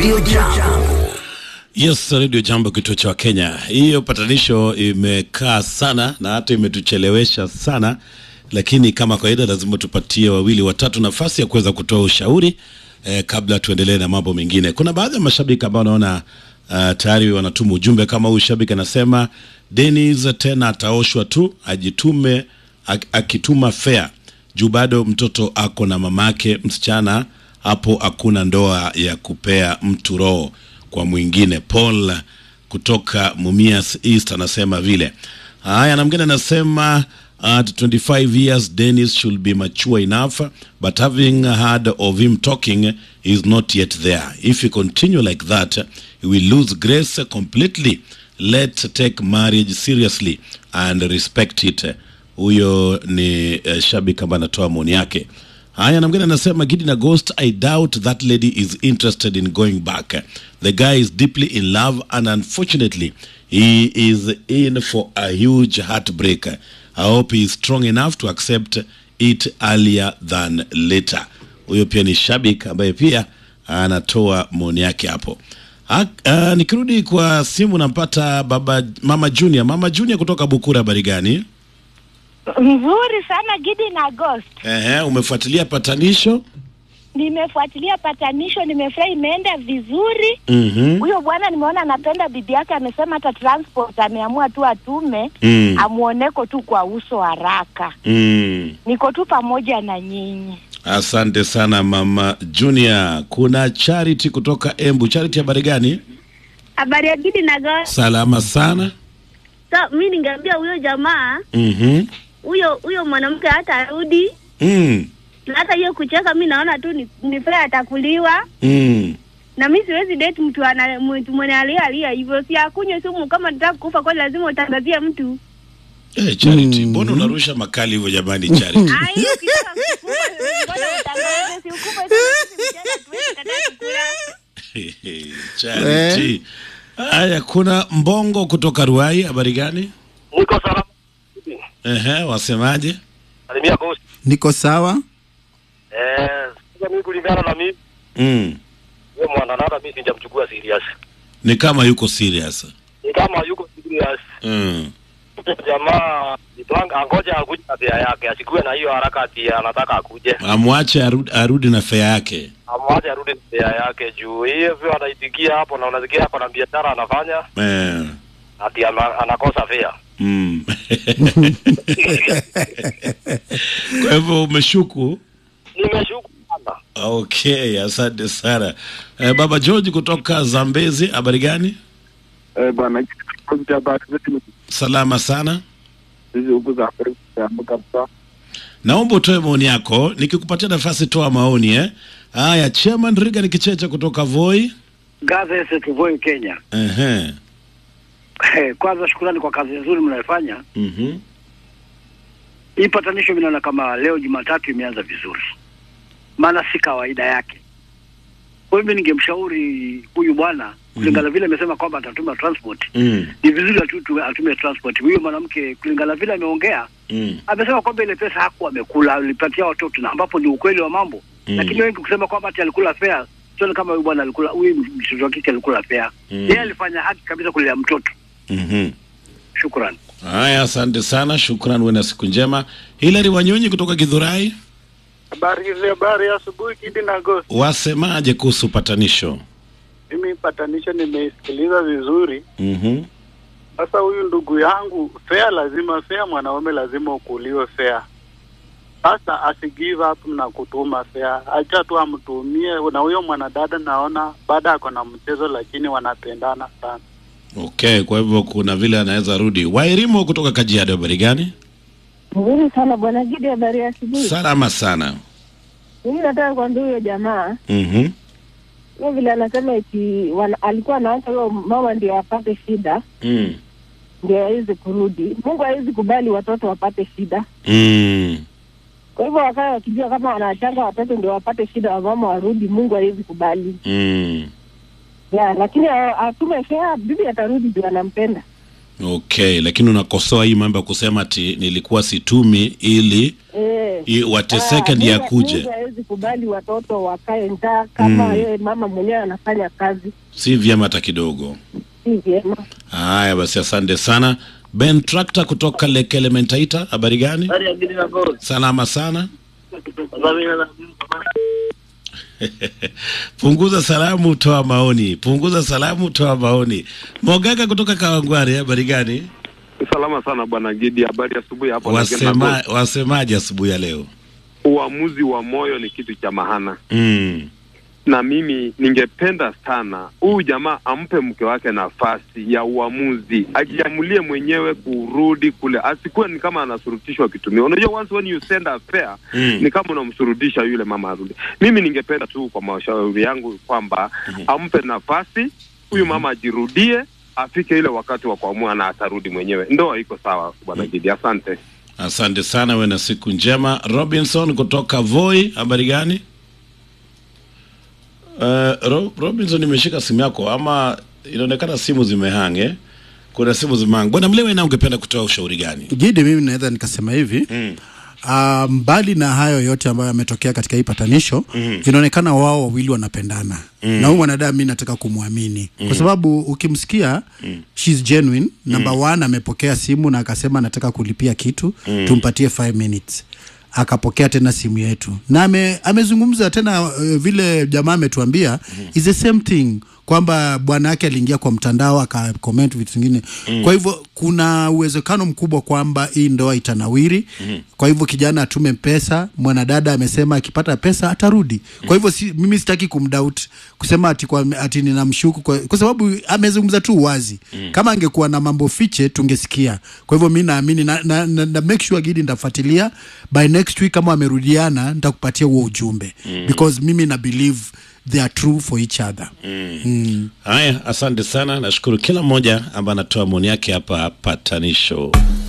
Radio Jambo. Yes, Radio Jambo, kituo cha Kenya. Hiyo patanisho imekaa sana na hata imetuchelewesha sana, lakini kama kawaida lazima tupatie wawili watatu nafasi ya kuweza kutoa ushauri eh, kabla tuendelee na mambo mengine. Kuna baadhi ya mashabiki ambao naona uh, tayari wanatuma ujumbe kama huyu shabiki anasema Dennis tena ataoshwa tu, ajitume ak, akituma fea juu bado mtoto ako na mamake msichana, hapo hakuna ndoa ya kupea mtu roho kwa mwingine. Paul kutoka Mumias East anasema vile. Haya, na mwingine anasema at 25 years Dennis should be mature enough but having heard of him talking is not yet there. If he continue like that he will lose grace completely. Let's take marriage seriously and respect it. Huyo ni uh, shabiki ambaye anatoa maoni yake. Haya, na mwingine anasema Gidi na Ghost, I doubt that lady is interested in going back. The guy is deeply in love and unfortunately he is in for a huge heartbreak. I hope he is strong enough to accept it earlier than later. Huyo pia ni shabik ambaye pia anatoa maoni yake hapo. Ha, uh, nikirudi kwa simu nampata baba mama Junior. Mama Junior kutoka Bukura, habari gani? Nzuri sana Gidi na Ghost. Ehe, umefuatilia patanisho? Nimefuatilia patanisho, nimefurahi, imeenda vizuri. Mhm. Huyo bwana nimeona anapenda bibi yake, amesema hata transport ameamua tu atume Mm. amuoneko tu kwa uso haraka. Mm. Niko tu pamoja na nyinyi. Asante sana mama Junior. Kuna Charity kutoka Embu. Charity, habari gani? Habari ya Gidi na Ghost. Salama sana. So, mi ningeambia huyo jamaa Mhm. huyo huyo mwanamke hata arudi Mm. na hata hiyo kucheka, mi naona tu ni, ni fair atakuliwa, Mm. na mi siwezi date mtu ana mtu mwenye alia alia hivyo, si akunywe sumu. Kama nataka kufa kweli, lazima utangazie mtu. Eh, Charity, mbona unarusha makali hivyo jamani Charity? Ah, hiyo ukitaka kukufa, mbona utangaze? Si ukufe tu, sisi mchana tuwezi kataa kukula. Charity. Haya, kuna Mbongo kutoka Ruai, habari gani? Niko salama. Ehe, wasemaje? Salimia Ghost. Niko sawa. Eh, sasa mimi kulingana na mimi, Mm. huyo mwanadada mimi sijamchukua serious. Ni kama yuko serious. Ni kama yuko serious. Mm. Jamaa nipanga angoja akuje na bia yake, asikuwe na hiyo haraka ati anataka akuje. Amwache arudi, arudi na fea yake. Amwache arudi na bia yake juu hiyo vile anaitikia hapo na unasikia hapo na biashara anafanya Eh. ati ana, anakosa fea. Mm. Kwa hivyo umeshuku? Nimeshuku sana. Okay, asante sana. Eh, Baba George kutoka Zambezi, habari gani? Eh, bwana kikosi cha habari zetu Salama sana. hizi huku za Afrika zimeamka kabisa. Naomba utoe maoni yako, nikikupatia nafasi toa maoni eh. Haya, Chairman Riga Kicheche kutoka Voi. Gaze Kivoi Kenya. Ehe. Kwanza shukrani kwa kazi nzuri mnayofanya. Mhm. Hii patanisho mimi naona kama leo Jumatatu imeanza vizuri, maana si kawaida yake. Kwa hivyo ningemshauri huyu bwana kulingana vile amesema kwamba atatuma transport, Mm. ni vizuri atu, tu- atume transport. Huyo mwanamke kulingana vile ameongea, Mm. amesema kwamba ile pesa hakuwa amekula, alipatia watoto, na ambapo ni ukweli wa mambo Mm. lakini wengi kusema kwamba ati alikula fea, sioni kama huyu bwana alikula, huyu mtoto wa kike alikula fea. Mm. Yeye alifanya haki kabisa kulea mtoto. Mhm. Shukrani. Haya, asante sana, shukran, uwe na siku njema. Hilary Wanyonyi kutoka Githurai, Habari hizi habari ya asubuhi Kidi na Ghost. wasemaje kuhusu patanisho? Mimi patanisho nimeisikiliza vizuri. Mhm. Sasa huyu ndugu yangu, fea lazima, fea mwanaume lazima ukuliwe fea. Sasa asi give up na kutuma fea, acha tu amtumie. Na huyo mwanadada naona baada ako na mchezo, lakini wanapendana sana. Okay, kwa hivyo kuna vile anaweza rudi. Wairimo kutoka Kajiado, habari gani? Nzuri sana bwana Gidi, habari ya asubuhi. Salama sana. Mimi nataka kuambia huyo jamaa Mhm. hiyo vile anasema eti wana, alikuwa anaacha huyo mama ndio apate shida Mm. ndio awezi kurudi. Mungu hawezi kubali watoto wapate shida. Mm. Kwa hivyo wakawa wakijua kama wanachanga watoto ndio wapate shida, wamama warudi, Mungu hawezi kubali. Mm. Ya, lakini a- atume fea, bibi atarudi juu anampenda. Okay, lakini unakosoa hii mambo ya kusema ati nilikuwa situmi ili Eh, i- wateseke Ah, ndiye Mungu- akuje, Mungu hawezi kubali watoto wakae njaa kama yeye mama mwenyewe anafanya kazi, si vyema hata kidogo. si vyema. Haya basi, asante sana Ben Tractor kutoka Lake Elementaita. Habari gani? Salama sana. Punguza salamu, toa maoni. Punguza salamu, toa maoni. Mogaga kutoka Kawangware, habari gani? Salama sana bwana Gidi, habari ya asubuhi hapo. Wasema, wasemaje asubuhi ya leo? Uamuzi wa moyo ni kitu cha mahana, Mm. na mimi ningependa sana huyu jamaa ampe mke wake nafasi ya uamuzi, ajiamulie mwenyewe kurudi kule, asikuwe ni kama anasurutishwa kitumia. Unajua, once when you send a fare Mm. ni kama unamsurudisha yule mama arudi. Mimi ningependa tu kwa mashauri yangu kwamba ampe nafasi huyu mama ajirudie, afike ile wakati wa kuamua na atarudi mwenyewe. Ndoa iko sawa, bwana Gidi, asante. Asante sana, we na siku njema. Robinson kutoka Voi, habari gani? Uh, Ro Robinson, nimeshika simu yako ama inaonekana simu zimehange. Kuna simu zimehang. Bwana Mlewe, na ungependa kutoa ushauri gani? Gidi, mimi naweza nikasema hivi Mm. Uh, mbali na hayo yote ambayo yametokea katika hii patanisho mm. inaonekana wao wawili wanapendana mm. na huyu mwanadamu mi nataka kumwamini mm. kwa sababu ukimsikia mm. she's genuine number one amepokea simu na akasema anataka kulipia kitu mm. tumpatie 5 minutes akapokea tena simu yetu na ame, amezungumza tena uh, vile jamaa ametuambia mm. is the same thing kwamba bwana yake aliingia kwa mtandao akacomment vitu vingine mm. kwa hivyo kuna uwezekano mkubwa kwamba hii ndoa itanawiri mm. kwa hivyo kijana atume pesa mwanadada amesema akipata pesa atarudi kwa hivyo si, mimi sitaki kumdoubt kusema ati, kwa, ati ninamshuku kwa, kwa sababu amezungumza tu wazi mm. kama angekuwa na mambo fiche tungesikia kwa hivyo mi naamini na, na, na, na make sure gidi nitafuatilia by next week kama wamerudiana nitakupatia huo ujumbe mm. because mimi na believe they are true for each other mm. Mm. Haya, asante sana. Nashukuru kila mmoja ambaye anatoa maoni yake hapa patanisho.